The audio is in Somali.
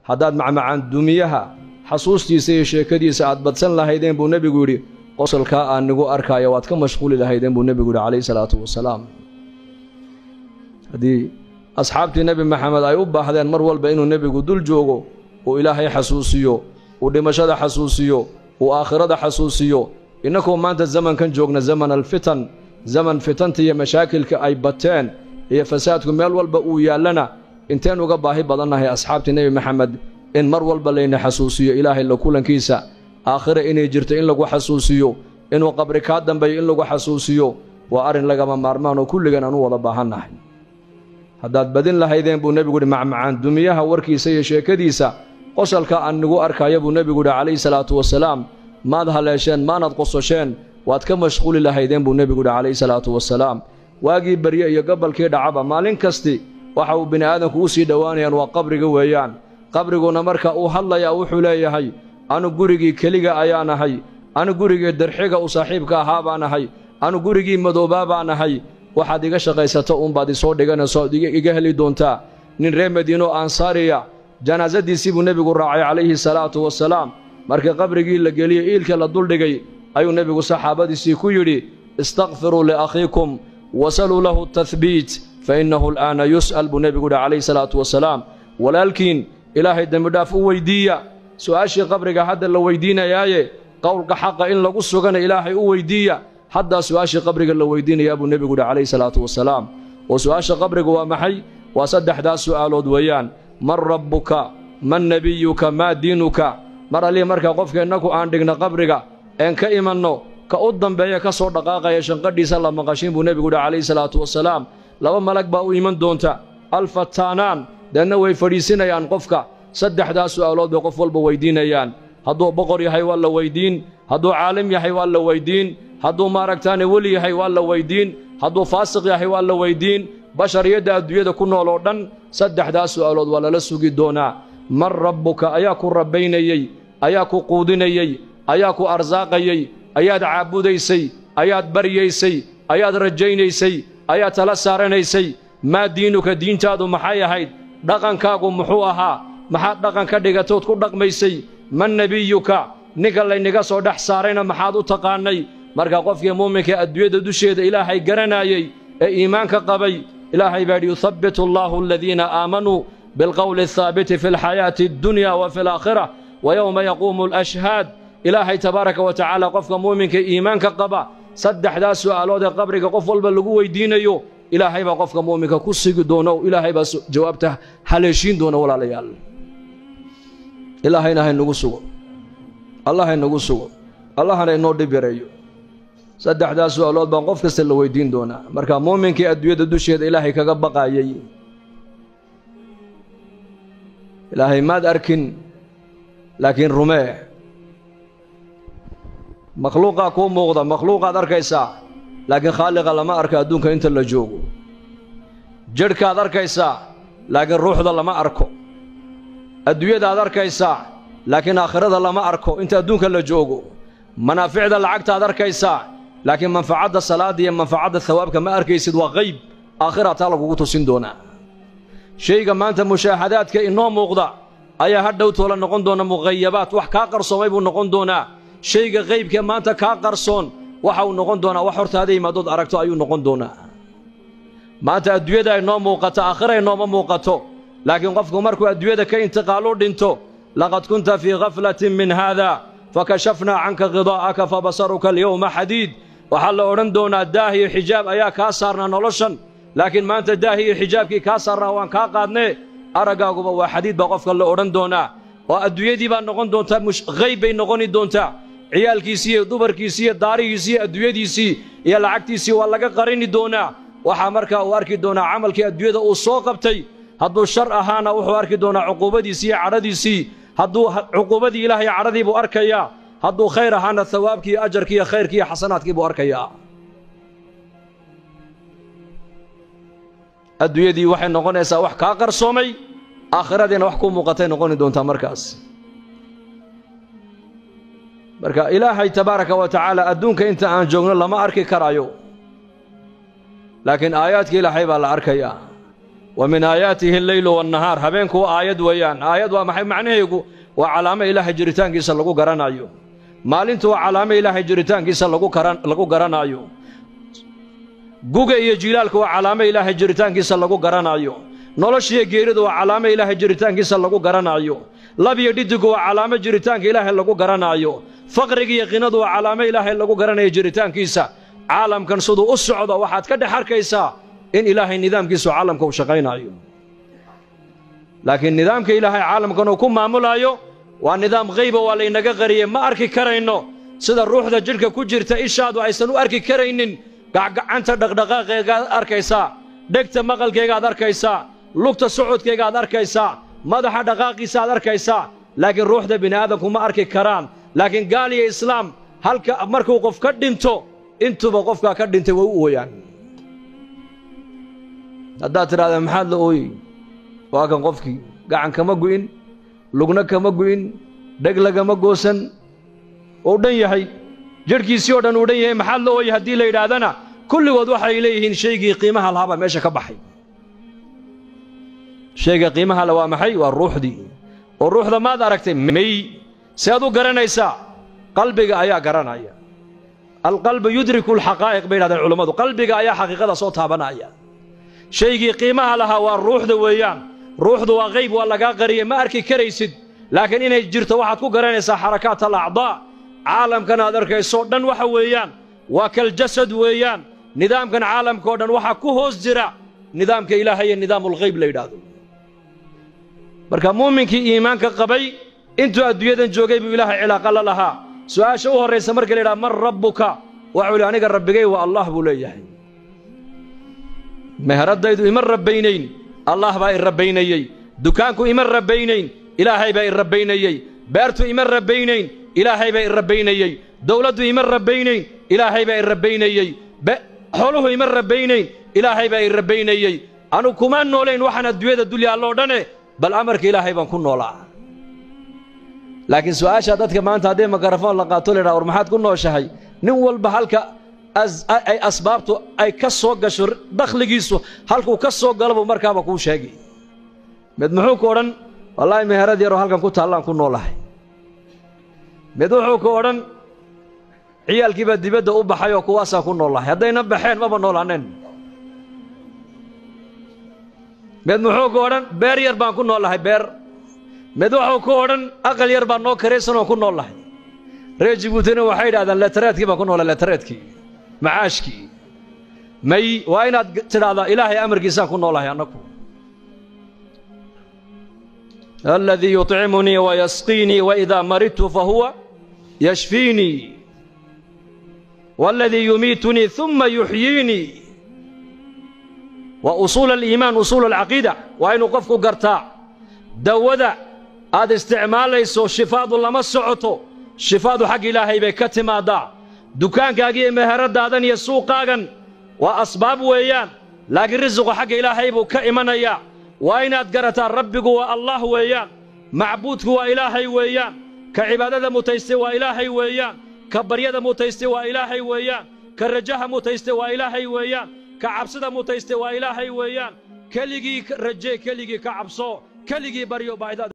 haddaad macmacaan dumiyaha xasuustiisa iyo sheekadiisa aad badsan lahaydeen buu nebigu yidhi qosolkaa aan nigu arkaayo waad ka mashquuli lahaydeen buu nebigu yidhi calayhi salaatu wasalaam haddii asxaabtii nebi maxamed ay u baahdeen mar walba inuu nebigu dul joogo uu ilaahay xasuusiyo uu dhimashada xasuusiyo uu aakhirada xasuusiyo innakoo maanta zamankan joogna zaman alfitan zaman fitanta iyo mashaakilka ay bateen iyo fasaadku meel walba uu yaallana inteen uga baahi badannahay asxaabtii nebi maxamed in mar walba layna xasuusiyo ilaahay la kulankiisa aakhire inay jirto in lagu xasuusiyo inuu qabri kaa dambeeyo in lagu xasuusiyo waa arrin lagama maarmaan oo kulligan aan u wada baahannahay haddaad badin lahaydeen buu nebigu yidhi macmacaan dumiyaha warkiisa iyo sheekadiisa qosalka aan nigu arkaya buu nebigu yidhi calayhi salaatu wasalaam maad haleesheen maanad qososheen waad ka mashquuli lahaydeen buu nebigu yidhi calayhi salaatu wasalaam waagii barye iyo gobolkii dhacaba maalin kasti waxa uu bini aadamku u sii dhowaanayaan waa qabriga weeyaan qabriguna marka uu hadlayaa wuxuu leeyahay anu gurigii keliga ayaan ahay anu gurigii darxiga u saaxiibka ahaa baan ahay anu gurigii madoobaa baan ahay waxaad iga shaqaysato uunbaad isoo dhiganayso ood iga heli doontaa nin reer madiino ansaariya janaasadiisii buu nebigu raacay calayhi salaatu wasalaam markii qabrigii la geliyey iilka la duldhigay ayuu nebigu saxaabadiisii ku yidhi istakfiruu liakhiikum wasaluu lahu tahbiit fa innahu al'aana yus'al buu nebigu yidhi calayhi salaatu wasalaam walaalkiin ilaahay dembidhaaf u weyddiiya su'aashii qabriga hadda la weyddiinayaaye qowlka xaqa in lagu sugana ilaahay u weyddiiya haddaa su'aashii qabriga la weyddiinayaa buu nebigu yidhi calayhi salaatu wasalaam oo su'aasha qabriga waa maxay waa saddexdaas su'aalood weeyaan man rabbuka man nebiyuka maa diinuka mar allii markaa qofka innaku aan dhigna qabriga een ka imanno ka u dambeeya ka soo dhaqaaqaya shanqadhiisa la maqashin buu nebigu yidhi calayhi salaatu wasalaam laba malag baa u iman doonta alfataanaan deedna way fadhiisinayaan qofka saddexdaas su'aalood bay qof walba weyddiinayaan hadduu boqor yahay waa la weyddiin hadduu caalim yahay waa la weyddiin hadduu maaragtaane weli yahay waa la weyddiin hadduu faasiq yahay waa la weyddiin bashariyadda adduunyada ku nool oo dhan saddexdaas su'aalood waa lala sugi doonaa man rabbuka ayaa ku rabbaynayey ayaa ku quudinayey ayaa ku arsaaqayey ayaad caabudaysay ayaad baryaysay ayaad rajaynaysay ayaad tala saaranaysay maa diinuka diintaadu maxay ahayd dhaqankaagu muxuu ahaa maxaad dhaqan ka dhigatood ku dhaqmaysay man nebiyuka ninka laynaga soo dhex saarayna maxaad u taqaannay marka qofkii muuminka adduunyada dusheeda ilaahay garanaayey ee iimaanka qabay ilaahay baa yidhi yuthabbitu allaahu aladiina aamanuu bilqowli athaabiti fi alxayaati addunya wa fi alaakhira wa yowma yaquumu alashhaad ilaahay tabaaraka wa tacaala qofka muuminka iimaanka qaba saddexdaas su'aalood ee qabriga qof walba lagu weyddiinayo ilaahay baa qofka muuminka ku sigi doona oo ilaahay baa jawaabta haleeshiin doona walaalayaal ilaahayna haynagu sugo allah haynagu sugo allahana inoo dhib yareeyo saddexdaas su'aalood baan qof kasta la weyddiin doonaa marka muuminkii adduunyada dusheeda ilaahay kaga baqaayay ilaahay maad arkin laakiin rumee makhluuqaa kuu muuqda makhluuqaad arkaysaa laakiin khaaliqa lama arko adduunka inta la joogo jadhkaad arkaysaa laakiin ruuxda lama arko adduunyadaad arkaysaa laakiin aakhirada lama arko inta adduunka la joogo manaaficda lacagtaad arkaysaa laakiin manfacadda salaadda iyo manfacadda hawaabka ma arkaysid waa qayb aakhiraad taa lagugu tusin doonaa shayga maanta mushaahadaadka inoo muuqda ayaa hadhow toola noqon doona muqayabaad wax kaa qarsoomay buu noqon doonaa shayga qaybkee maanta kaa qarsoon waxa uu noqon doonaa wax hortaada yimaadood aragto ayuu noqon doonaa maanta adduunyada ay noo muuqato aakhira ay nooma muuqato laakiin qofku markuu adduunyada ka intiqaalu dhinto laqad kunta fii khaflatin min haada fakashafnaa canka khidaa'aka fabasaruka alyowma xadiid waxaa la odhan doonaa daah iyo xijaab ayaa kaa saarnaa noloshan laakiin maanta daahi iyo xijaabkii kaa saarnaa waan kaa qaadnee araggaaguba waa xadiid baa qofka la odhan doonaa oo adduunyadii baa noqon doontaa hayb bay noqoni doontaa ciyaalkiisii iyo dumarkiisii iyo daarihiisii iyo adduunyadiisii iyo lacagtiisii waa laga qarini doonaa waxaa markaa uu arki doonaa camalkii adduunyada uu soo qabtay hadduu shar ahaana wuxuu arki doonaa cuquubadiisii iyo cadhadiisii hadduu cuquubadii ilaahay cadhadii buu arkayaa hadduu khayr ahaana hawaabkii iyo ajarkii iyo khayrkii iyo xasanaadkii buu arkayaa adduunyadii waxay noqonaysaa wax kaa qarsoomay aakhiradiina wax kuu muuqatay noqoni doontaa markaas marka ilaahay tabaaraka wa tacaala adduunka inta aan joogno lama arki karaayo laakiin aayaadka ilaahay baa la arkayaa wa min aayaatihi alleylu waannahaar habeenku waa aayad weeyaan aayad waa maxay macnaheegu waa calaamo ilaahay jiritaankiisa lagu garanayo maalintu waa calaamo ilaahay jiritaankiisa lagu garanaayo guga iyo jiilaalka waa calaamo ilaahay jiritaankiisa lagu garanaayo noloshiiyo geeridu waa calaamo ilaahay jiritaankiisa lagu garanaayo labiyo dhidigu waa calaamo jiritaanka ilaahay lagu garanaayo faqriga iyo qinadu waa calaamo ilaahay lagu garanayo jiritaankiisa caalamkan siduu u socdo waxaad ka dhex arkaysaa in ilaahay nidaamkiisu caalamka uu shaqaynaayo laakiin nidaamka ilaahay caalamkan uu ku maamulaayo waa nidaam hayba waa laynaga qariyey ma arki karayno sida ruuxda jidhka ku jirta ishaadu aysan u arki karaynin gacgacanta dhaqdhaqaaqeegaad arkaysaa dhegta maqalkeegaad arkaysaa lugta socodkeegaad arkaysaa madaxa dhaqaaqiisa aad arkaysaa laakiin ruuxda bini aadamku ma arki karaan laakiin gaal iyo islaam halka markuu qof ka dhinto intuba qofkaa ka dhintay way u ooyaan haddaad tidhahda maxaad la ooyey waa kan qofkii gacan kama gu'in lugna kama gu'in dheg lagama goosan uu dhan yahay jidhkiisii oo dhan uu dhan yahay maxaad la ooyey haddii la yidhaahdana kulligood waxay leeyihiin shaygii qiimaha lahaabaa meesha ka baxay shayga qiimaha le waa maxay waa ruuxdii oo ruuxda maad aragtay may si aad u garanaysaa qalbiga ayaa garanaya alqalbu yudriku alxaqaa'iq bay yidhahdeen culummadu qalbiga ayaa xaqiiqada soo taabanaya shaygii qiimaha lahaa waa ruuxda weeyaan ruuxdu waa qayb waa lagaa qariyey ma arki karaysid laakiin inay jirto waxaad ku garanaysaa xarakaat alacdaa caalamkan aad arkayso dhan waxa weeyaan waa kaljasad weeyaan nidaamkan caalamkaoo dhan waxaa ku hoos jira nidaamka ilaahay iyo nidaamulghayb la yidhaahdo marka muuminkii iimaanka qabay intuu adduunyadan joogay buu ilaahay cilaaqa la lahaa su'aasha u horraysa marka la yidhaha man rabbuka waxuu ihi aniga rabbigay waa allah buu leeyahay meheraddaydu ima rabbaynayn allah baa i rabbaynayey dukaanku ima rabbaynayn ilaahay baa i rabbaynayey beertu ima rabbaynayn ilaahay baa i rabbaynayey dowladdu ima rabbaynayn ilaahay baa i rabbaynayey xooluhu ima rabbaynayn ilaahay baa i rabbaynayey anu kuma noolayn waxaan adduunyada dulya alloo dhane bal amarka ilaahay baan ku noolaa laakiin su'aasha dadka maanta haddii makarafoon la qaato laydhaha war maxaad ku nooshahay nin walba halka ay asbaabtu ay ka soo gasho dakhligiisu halkuu ka soo galo buu markaaba kuu sheegay mid muxuu ku odhan wallaahi meherad yaroo halkan ku taallaan ku noolahay mid wuxuu ku odhan ciyaalkiibaa dibadda u baxay oo kuwaasaan ku noolahay haddayna baxeen maba noolaaneen mid muxuu ku odhan beer yar baan ku noolahay beer mid wuxuu ku odhan aqal yar baan noo karaysan oo ku noolahay reer jibuutina waxay yidhahdaan leetareedkii baan ku noolay leetareedkii macaashkii may waa inaad tidhaahdaa ilaahay amarkiisaan ku noolahay annagu aladii yuطcimunii wayasqiinii waidaa maridtu fahuwa yashfiinii waaladii yumiitunii uma yuxyiinii waa usuul aliimaan usuul alcaqiida waa inuu qofku gartaa dawada aad isticmaalayso shifaadu lama socoto shifaadu xag ilaahay bay ka timaaddaa dukaankaaga iyo meheradaadan iyo suuqaagan waa asbaab weeyaan laakiin risiqu xagga ilaahay buu ka imanayaa waa inaad garataa rabbigu waa allah weeyaan macbuudku waa ilaahay weeyaan ka cibaadada mutaystay waa ilaahay weeyaan ka baryada mutaystay waa ilaahay weeyaan ka rajaha mutaystay waa ilaahay weeyaan ka cabsida mutaystay waa ilaahay weeyaan keligii raje keligii ka cabso keligii baryo baahidada